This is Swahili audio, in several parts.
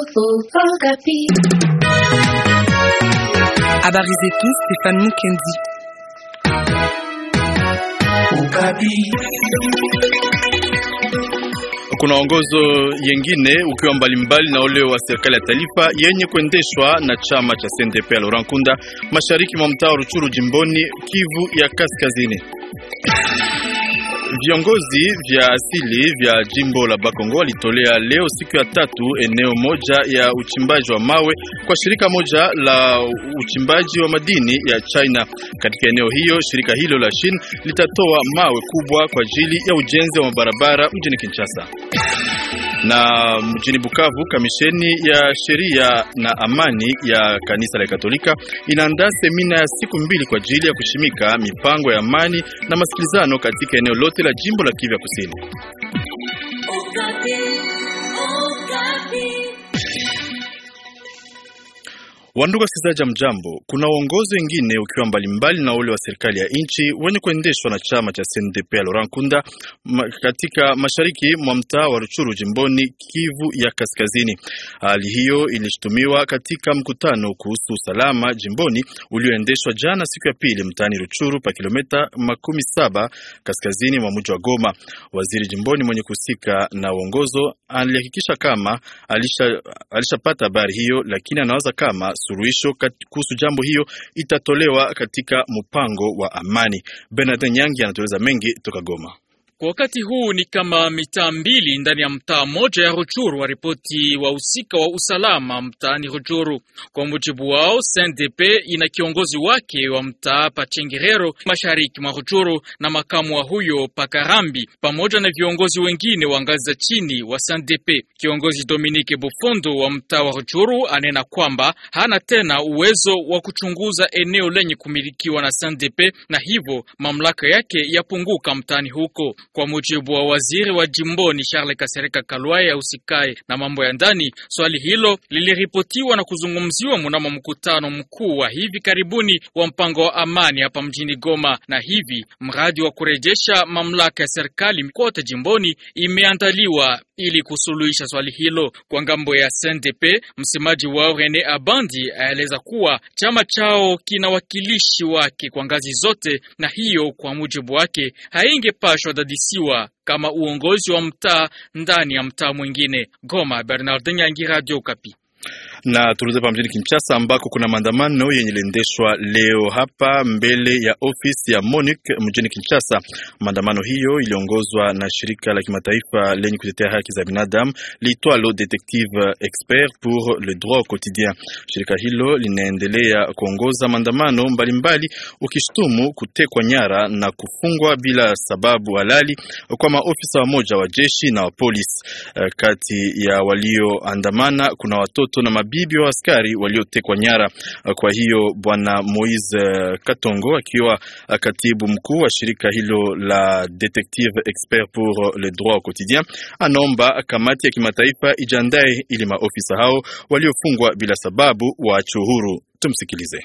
Habari zetu Stefan Mukendi. Kuna ongozo yengine ukiwa mbalimbali na ule wa serikali ya taifa yenye kuendeshwa na chama cha CNDP ya Laurent Nkunda mashariki mwa mtaa wa Ruchuru jimboni Kivu ya Kaskazini. Viongozi vya asili vya jimbo la Bakongo walitolea leo siku ya tatu eneo moja ya uchimbaji wa mawe kwa shirika moja la uchimbaji wa madini ya China. Katika eneo hiyo, shirika hilo la Shin litatoa mawe kubwa kwa ajili ya ujenzi wa mabarabara mjini Kinshasa. Na mjini Bukavu, kamisheni ya sheria na amani ya kanisa la Katolika inaandaa semina ya siku mbili kwa ajili ya kushimika mipango ya amani na masikilizano katika eneo lote la jimbo la Kivu Kusini. Wandugu wasikilizaji, mjambo. Kuna uongozi wengine ukiwa mbalimbali na ule wa serikali ya nchi wenye kuendeshwa na chama cha CNDP ya Laurent Nkunda ma, katika mashariki mwa mtaa wa Ruchuru jimboni Kivu ya Kaskazini. Hali hiyo ilishutumiwa katika mkutano kuhusu usalama jimboni ulioendeshwa jana siku ya pili mtaani Ruchuru pa kilomita makumi saba kaskazini mwa mji wa Goma. Waziri jimboni mwenye kuhusika na uongozo alihakikisha kama alisha alishapata habari hiyo, lakini anawaza kama suluhisho kuhusu jambo hiyo itatolewa katika mpango wa amani. Bernard Nyangi anatueleza mengi toka Goma. Kwa wakati huu ni kama mitaa mbili ndani ya mtaa mmoja ya Ruchuru wa ripoti wahusika wa usalama mtaani Ruchuru. Kwa mujibu wao, CNDP ina kiongozi wake wa mtaa Pachengerero mashariki mwa Ruchuru na makamu wa huyo Pakarambi pamoja na viongozi wengine wa ngazi za chini wa CNDP. Kiongozi Dominique Bufondo wa mtaa wa Ruchuru anena kwamba hana tena uwezo wa kuchunguza eneo lenye kumilikiwa na CNDP na hivyo mamlaka yake yapunguka mtaani huko. Kwa mujibu wa waziri wa jimboni Charles Kasereka Kalwaya usikae na mambo ya ndani, swali hilo liliripotiwa na kuzungumziwa mnamo mkutano mkuu wa hivi karibuni wa mpango wa amani hapa mjini Goma, na hivi mradi wa kurejesha mamlaka ya serikali kote jimboni imeandaliwa ili kusuluhisha swali hilo. Kwa ngambo ya CNDP, msemaji wao Rene Abandi aeleza kuwa chama chao kina wakilishi wake kwa ngazi zote, na hiyo kwa mujibu wake haingepashwa dadisiwa kama uongozi wa mtaa ndani ya mtaa mwingine. Goma, Bernard Nyangi, Radio Kapi na turudi hapa mjini Kinshasa ambako kuna maandamano yenye liendeshwa leo hapa mbele ya ofisi ya MONUC mjini Kinshasa. Maandamano hiyo iliongozwa na shirika la kimataifa lenye kutetea haki za binadamu liitwalo Detective Expert pour le droit au quotidien. Shirika hilo linaendelea kuongoza maandamano mbalimbali, ukishtumu kutekwa nyara na kufungwa bila sababu halali kwa maofisa wamoja wa jeshi na wa polisi. Kati ya walioandamana kuna watoto na bibi wa askari waliotekwa nyara. Kwa hiyo bwana Moise Katongo akiwa katibu mkuu wa shirika hilo la Detective Expert pour le droit au quotidien anaomba kamati ya kimataifa ijandae ili maofisa hao waliofungwa bila sababu waachwe huru. Tumsikilize.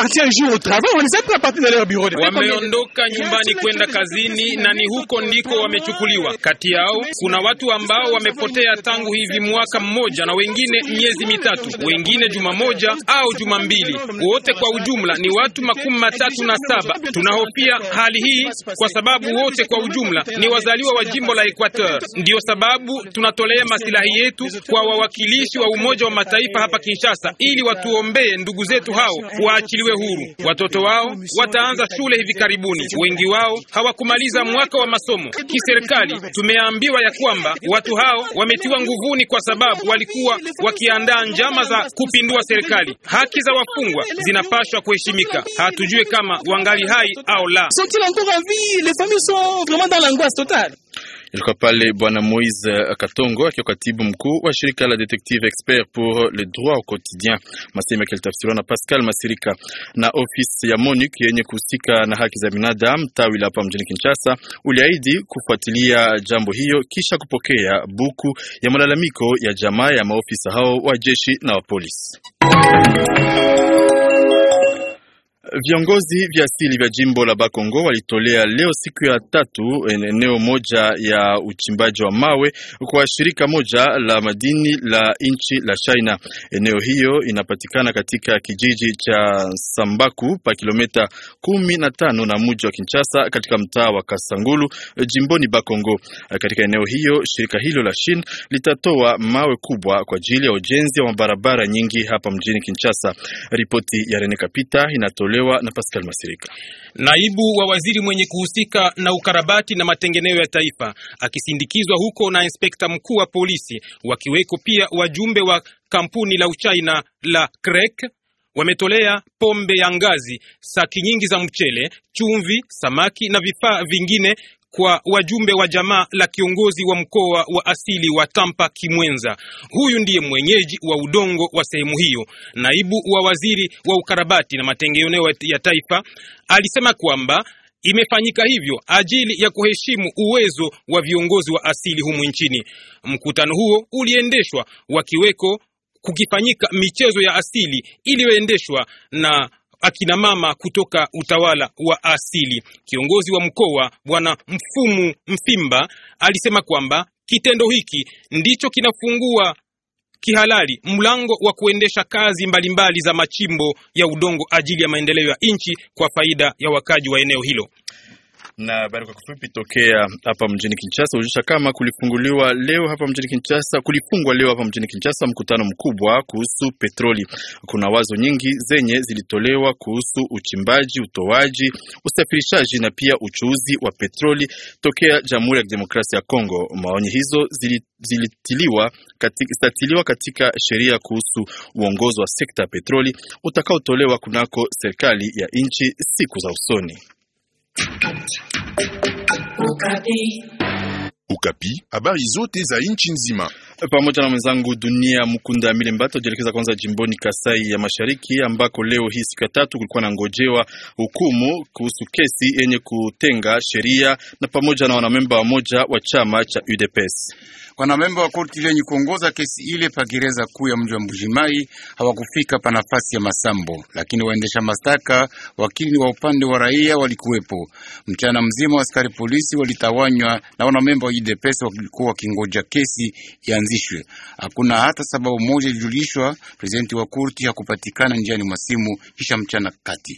Wameondoka nyumbani kwenda kazini na ni huko ndiko wamechukuliwa. Kati yao kuna watu ambao wamepotea tangu hivi mwaka mmoja na wengine miezi mitatu, wengine juma moja au juma mbili. Wote kwa ujumla ni watu makumi matatu na saba. Tunahofia hali hii kwa sababu wote kwa ujumla ni wazaliwa wa jimbo la Equateur. Ndiyo sababu tunatolea masilahi yetu kwa wawakilishi wa Umoja wa Mataifa hapa Kinshasa ili watuombee ndugu zetu hao waachiliwe huru. Watoto wao wataanza shule hivi karibuni. Wengi wao hawakumaliza mwaka wa masomo. Kiserikali tumeambiwa ya kwamba watu hao wametiwa nguvuni kwa sababu walikuwa wakiandaa njama za kupindua serikali. Haki za wafungwa zinapaswa kuheshimika. Hatujue kama wangali hai au la. Ilikuwa pale bwana Moise Katongo akiwa katibu mkuu wa shirika la Detective Expert pour le droit au quotidien, masema yake yalitafsiriwa na Pascal Masirika. Na ofisi ya MONUC yenye kuhusika na haki za binadamu tawi la hapa mjini Kinshasa uliahidi kufuatilia jambo hiyo kisha kupokea buku ya malalamiko ya jamaa ya maofisa hao wa jeshi na wa polisi. Viongozi vya asili vya jimbo la Bakongo walitolea leo siku ya tatu eneo moja ya uchimbaji wa mawe kwa shirika moja la madini la nchi la China. Eneo hiyo inapatikana katika kijiji cha Sambaku pa kilomita kumi na tano na mji wa Kinshasa katika mtaa wa Kasangulu jimboni Bakongo. Katika eneo hiyo shirika hilo la Shin litatoa mawe kubwa kwa ajili ya ujenzi wa mabarabara nyingi hapa mjini Kinshasa. Ripoti ya Rene Kapita inatolewa na Pascal Masirika. Naibu wa waziri mwenye kuhusika na ukarabati na matengenezo ya taifa akisindikizwa huko na inspekta mkuu wa polisi, wakiweko pia wajumbe wa kampuni la Uchina la Krek wametolea pombe ya ngazi, saki nyingi za mchele, chumvi, samaki na vifaa vingine kwa wajumbe wa jamaa la kiongozi wa mkoa wa asili wa Tampa Kimwenza. Huyu ndiye mwenyeji wa udongo wa sehemu hiyo. Naibu wa waziri wa ukarabati na matengenezo ya taifa alisema kwamba imefanyika hivyo ajili ya kuheshimu uwezo wa viongozi wa asili humu nchini. Mkutano huo uliendeshwa wakiweko kukifanyika michezo ya asili iliyoendeshwa na akina mama kutoka utawala wa asili. Kiongozi wa mkoa Bwana Mfumu Mfimba alisema kwamba kitendo hiki ndicho kinafungua kihalali mlango wa kuendesha kazi mbalimbali mbali za machimbo ya udongo ajili ya maendeleo ya nchi kwa faida ya wakaji wa eneo hilo na habari kwa kifupi tokea hapa mjini Kinshasa hujulisha kama kulifunguliwa leo hapa mjini Kinshasa, kulifungwa leo hapa mjini Kinshasa mkutano mkubwa kuhusu petroli. Kuna wazo nyingi zenye zilitolewa kuhusu uchimbaji, utoaji, usafirishaji na pia uchuuzi wa petroli tokea Jamhuri ya Kidemokrasia ya Kongo. Maoni hizo zilitiliwa katika, zitatiliwa katika sheria kuhusu uongozi wa sekta ya petroli utakaotolewa kunako serikali ya nchi siku za usoni. Ukapi. Ukapi, habari zote za nchi nzima. Pamoja na mwenzangu Dunia Mkunda Milembato jielekeza kwanza jimboni Kasai ya Mashariki ambako leo hii siku ya tatu kulikuwa na ngojewa hukumu kuhusu kesi yenye kutenga sheria na pamoja na wanamemba wamoja wa chama cha UDPS. Wanamemba wa korti lenye kuongoza kesi ile pa gereza kuu ya mji wa Mbujimai hawakufika pa nafasi ya masambo, lakini waendesha mashtaka, wakili wa upande wa raia walikuwepo. Mchana mzima askari polisi walitawanywa na wanamemba wa UDPS walikuwa wakingoja kesi ianzishwe. Hakuna hata sababu moja ilijulishwa. Prezidenti wa korti hakupatikana njiani mwa simu kisha mchana kati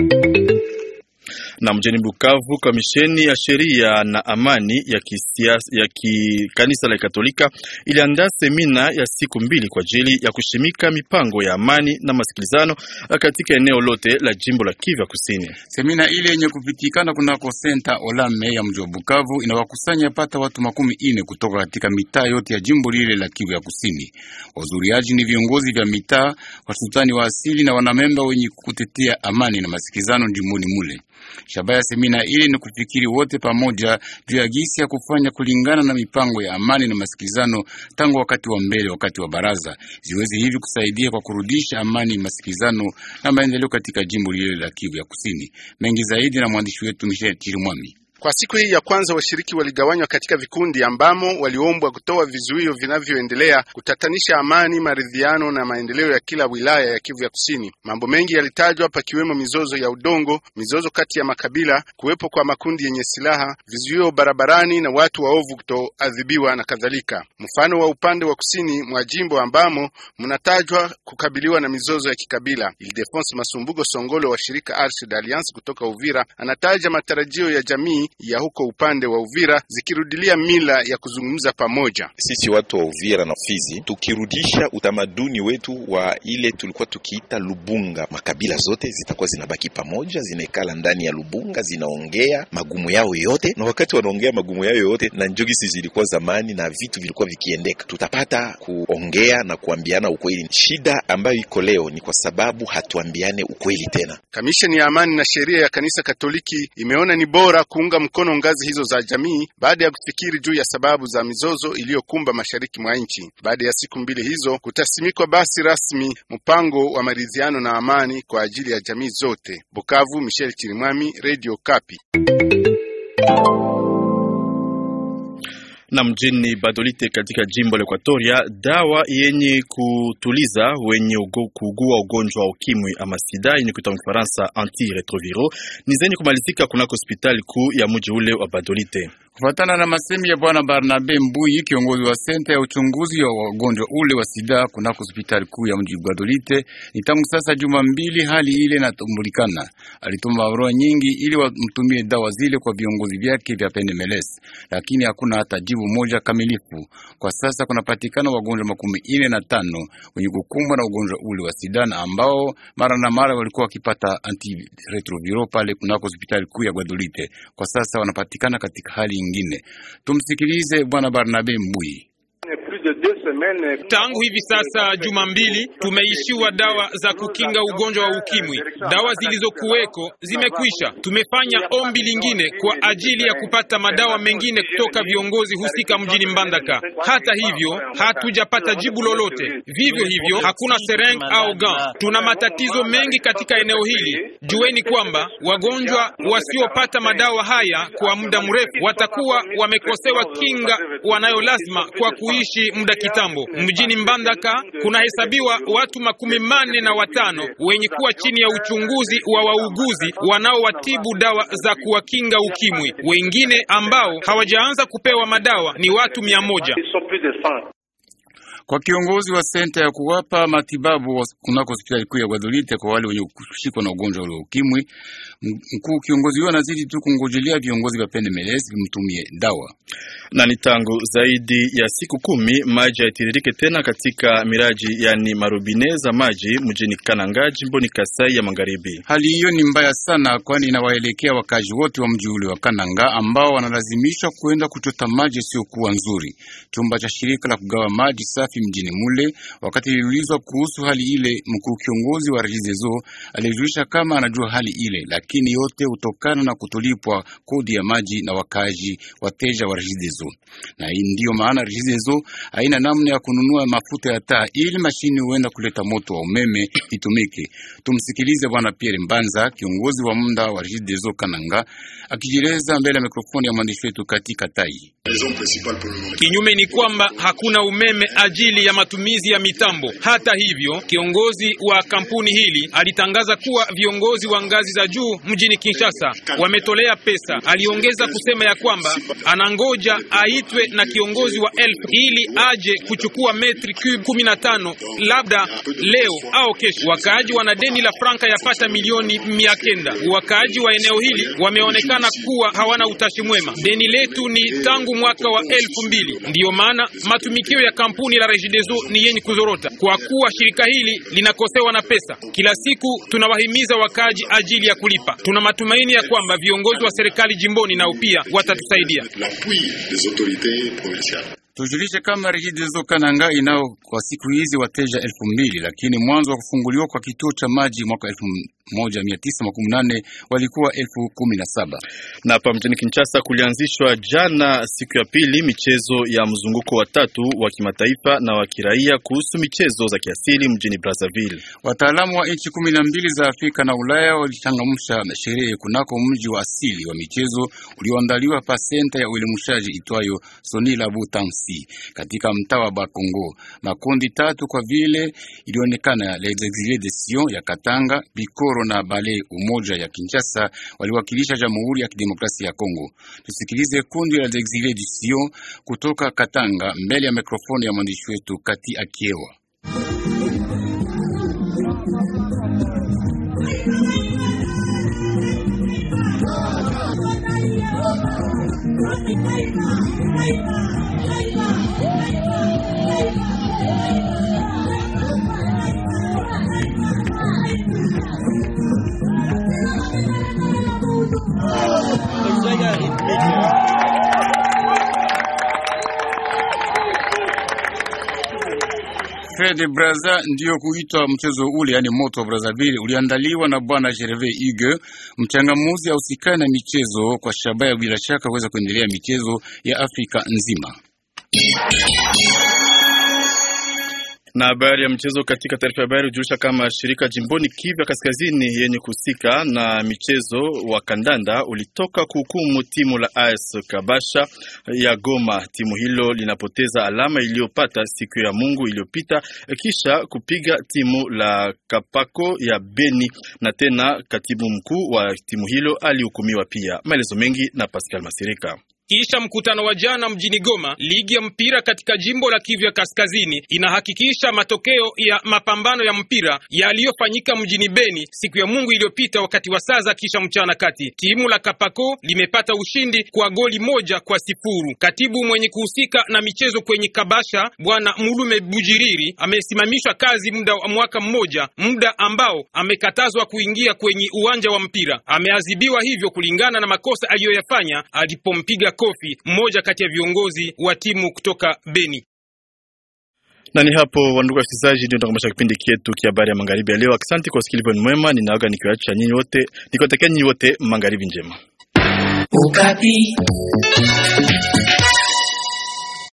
na mjini Bukavu, kamisheni ya sheria na amani ya kisiasa ya kikanisa la Katolika iliandaa semina ya siku mbili kwa ajili ya kushimika mipango ya amani na masikilizano katika eneo lote la jimbo la Kivu Kusini. Semina ile yenye kupitikana kunako senta Olame ya mji wa Bukavu inawakusanya pata watu makumi ine kutoka katika mitaa yote ya jimbo lile la Kivu ya Kusini. Wazuriaji ni viongozi vya mitaa, wasultani wa asili na wanamemba wenye kutetea amani na masikilizano jimboni mule. Shabaha ya semina ile ni kufikiri wote pamoja juu ya gisi ya kufanya kulingana na mipango ya amani na masikilizano tangu wakati wa mbele, wakati wa baraza, ziwezi hivi kusaidia kwa kurudisha amani, masikilizano na maendeleo katika jimbo lile la Kivu ya Kusini. Mengi zaidi na mwandishi wetu Michel Chirimwami. Kwa siku hii ya kwanza washiriki waligawanywa katika vikundi ambamo waliombwa kutoa vizuio vinavyoendelea kutatanisha amani, maridhiano na maendeleo ya kila wilaya ya Kivu ya Kusini. Mambo mengi yalitajwa, pakiwemo mizozo ya udongo, mizozo kati ya makabila, kuwepo kwa makundi yenye silaha, vizuio barabarani na watu waovu kutoadhibiwa na kadhalika. Mfano wa upande wa kusini mwa jimbo ambamo mnatajwa kukabiliwa na mizozo ya kikabila. Ildefonse Masumbugo Songolo wa shirika Arshid Alliance kutoka Uvira anataja matarajio ya jamii ya huko upande wa Uvira zikirudilia mila ya kuzungumza pamoja. Sisi watu wa Uvira na Fizi tukirudisha utamaduni wetu wa ile tulikuwa tukiita Lubunga, makabila zote zitakuwa zinabaki pamoja, zinaekala ndani ya Lubunga, zinaongea magumu yao yote, na wakati wanaongea magumu yao yote na njogisi zilikuwa zamani na vitu vilikuwa vikiendeka, tutapata kuongea na kuambiana ukweli. Shida ambayo iko leo ni kwa sababu hatuambiane ukweli tena. Kamisheni ya amani na sheria ya kanisa Katoliki imeona ni bora kuunga mkono ngazi hizo za jamii baada ya kufikiri juu ya sababu za mizozo iliyokumba mashariki mwa nchi. Baada ya siku mbili hizo, kutasimikwa basi rasmi mpango wa maridhiano na amani kwa ajili ya jamii zote. Bukavu, Michel Chirimwami, Radio Kapi. Na mjini Badolite katika jimbo la Ekwatoria, dawa yenye kutuliza wenye ugo, kuugua ugonjwa wa ukimwi ama sida yenye kuitwa Mfaransa antiretroviro ni zenye kumalizika kunako hospitali kuu ya mji ule wa Badolite. Kufatana na masemi ya bwana Barnabe Mbuyi, kiongozi wa senta ya uchunguzi wa wagonjwa ule wa sida kunako hospitali kuu ya mji Badolite, ni tangu sasa juma mbili hali ile inatambulikana. Alituma barua nyingi ili wamtumie dawa zile kwa viongozi vyake vya PNMLS, lakini hakuna hata jibu moja kamilifu. Kwa sasa kunapatikana wagonjwa makumi ine na tano wenye kukumbwa na ugonjwa ule wa sida na ambao mara na mara walikuwa wakipata antiretroviro pale kunako hospitali kuu ya Badolite. Kwa sasa wanapatikana katika hali ingine. Tumsikilize bwana Barnabe Mbui. Tangu hivi sasa juma mbili tumeishiwa dawa za kukinga ugonjwa wa ukimwi. Dawa zilizokuweko zimekwisha. Tumefanya ombi lingine kwa ajili ya kupata madawa mengine kutoka viongozi husika mjini Mbandaka. Hata hivyo, hatujapata jibu lolote. Vivyo hivyo, hakuna sereng au gan. Tuna matatizo mengi katika eneo hili. Jueni kwamba wagonjwa wasiopata madawa haya kwa muda mrefu watakuwa wamekosewa kinga wanayo lazima kwa kuishi muda kitambo. Mjini Mbandaka kunahesabiwa watu makumi manne na watano wenye kuwa chini ya uchunguzi wa wauguzi wanaowatibu dawa za kuwakinga ukimwi. Wengine ambao hawajaanza kupewa madawa ni watu mia moja. Kwa kiongozi wa senta ya kuwapa matibabu kunako hospitali kuu ya Guadolite kwa wale wenye kushikwa na ugonjwa ule wa ukimwi, mkuu kiongozi huyo anazidi tu kungojelea viongozi vya PNMLS vimtumie dawa. Na ni tangu zaidi ya siku kumi maji haitiririke tena katika miraji yani marobine za maji mjini Kananga jimboni Kasai ya Magharibi. Hali hiyo ni mbaya sana, kwani inawaelekea wakazi wote wa mji ule wa Kananga ambao wanalazimishwa kuenda kuchota maji yasiyokuwa nzuri. Chumba cha shirika la kugawa maji safi mjini mule, wakati iliulizwa kuhusu hali ile, mkuu kiongozi wa Regideso alijulisha kama anajua hali ile, lakini yote hutokana na kutolipwa kodi ya maji na wakazi wateja wa Regideso, na hii ndiyo maana Regideso haina namna ya kununua mafuta ya taa ili mashini huenda kuleta moto wa umeme itumike. Tumsikilize bwana Pierre Mbanza, kiongozi wa muda wa Regideso Kananga, akijieleza mbele ya mikrofoni ya mwandishi wetu katika Tai. Kinyume ni kwamba hakuna umeme ajili ya matumizi ya mitambo. Hata hivyo, kiongozi wa kampuni hili alitangaza kuwa viongozi wa ngazi za juu mjini Kinshasa wametolea pesa. Aliongeza kusema ya kwamba anangoja aitwe na kiongozi wa elfu ili aje kuchukua metri cube kumi na tano labda leo au kesho. Wakaaji wana deni la franka yapata milioni mia kenda. Wakaaji wa eneo hili wameonekana kuwa hawana utashi mwema. Deni letu ni tangu mwaka wa elfu mbili. Ndiyo maana matumikio ya kampuni la Regideso ni yenye kuzorota kwa kuwa shirika hili linakosewa na pesa. Kila siku tunawahimiza wakaaji ajili ya kulipa. Tuna matumaini ya kwamba viongozi wa serikali jimboni nao pia watatusaidia. Tujulishe kama Regideso Kananga inao kwa siku hizi wateja elfu mbili lakini mwanzo wa kufunguliwa kwa kituo cha maji mwaka elfu moja mia tisa makumi nane walikuwa elfu kumi na saba. Na hapa mjini Kinshasa kulianzishwa jana siku ya pili michezo ya mzunguko wa tatu wa kimataifa na wa kiraia kuhusu michezo za kiasili mjini Brazzaville. Wataalamu wa nchi kumi na mbili za Afrika na Ulaya walichangamsha sherehe kunako mji wa asili wa michezo ulioandaliwa pa senta ya uelimushaji itwayo Soni Labu Tansi katika mtaa wa Bakongo. Makundi tatu kwa vile ilionekana Les Exilés de Sion ya Katanga, Bikoro na Bale Umoja ya Kinshasa waliwakilisha Jamhuri ya Kidemokrasia ya Kongo. Tusikilize kundi la Les Exilés du Sion kutoka Katanga mbele ya mikrofoni ya mwandishi wetu Kati Akiewa. Fred Braza ndiyo kuitwa mchezo ule, yani moto wa Brazzaville uliandaliwa na bwana Gervais Hugue, mchangamuzi ausikani na michezo kwa shabaha bila shaka kuweza kuendelea michezo ya Afrika nzima. Na habari ya mchezo katika taarifa ya habari hujulisha kama shirika jimboni Kivu ya Kaskazini yenye kuhusika na michezo wa kandanda ulitoka kuhukumu timu la AS Kabasha ya Goma. Timu hilo linapoteza alama iliyopata siku ya Mungu iliyopita kisha kupiga timu la Kapako ya Beni, na tena katibu mkuu wa timu hilo alihukumiwa pia. Maelezo mengi na Pascal Masirika. Kisha mkutano wa jana mjini Goma, ligi ya mpira katika jimbo la Kivu ya Kaskazini inahakikisha matokeo ya mapambano ya mpira yaliyofanyika mjini Beni siku ya Mungu iliyopita wakati wa saa za kisha mchana kati. Timu la Kapako limepata ushindi kwa goli moja kwa sifuru. Katibu mwenye kuhusika na michezo kwenye Kabasha, Bwana Mulume Bujiriri, amesimamishwa kazi muda wa mwaka mmoja, muda ambao amekatazwa kuingia kwenye uwanja wa mpira. Ameadhibiwa hivyo kulingana na makosa aliyoyafanya alipompiga kofi mmoja kati ya viongozi wa timu kutoka Beni. Na ni hapo wandugu wasikilizaji, ndio tunakomesha kipindi chetu kia habari ya magharibi ya leo. Asante kwa usikilivu mwema, ninaaga nikiwaacha nyinyi wote, nikiwatakia nyinyi wote magharibi njema. Ukapi.